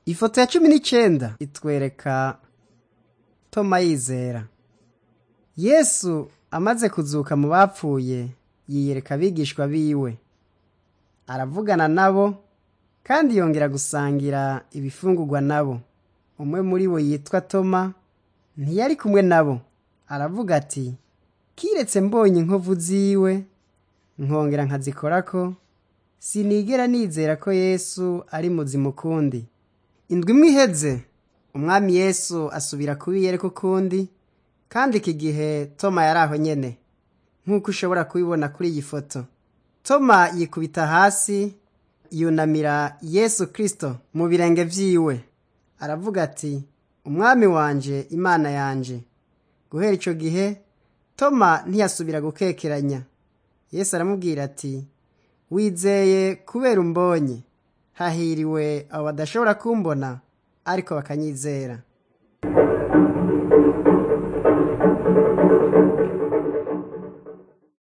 ifoto ya cumi n'icenda itwereka toma yizera yesu amaze kuzuka mu bapfuye yiyereka abigishwa biwe aravugana nabo kandi yongera gusangira ibifungurwa nabo umwe muri bo yitwa toma ntiyari kumwe nabo aravuga ati kiretse mbonye inkovu ziwe nkongera nkazikorako sinigera nizera ko yesu ari muzima ukundi indwi imwe iheze umwami yesu asubira kubiyereka ukundi kandi iki gihe toma yari aho nyene nk'uko ushobora kubibona kuri iyi foto toma yikubita hasi yunamira yesu kristo mu birenge vyiwe aravuga ati umwami wanje imana yanje guhera ico gihe toma ntiyasubira gukekeranya yesu aramubwira ati wizeye kubera umbonye hahiriwe abo badashobora kumbona ariko bakanyizera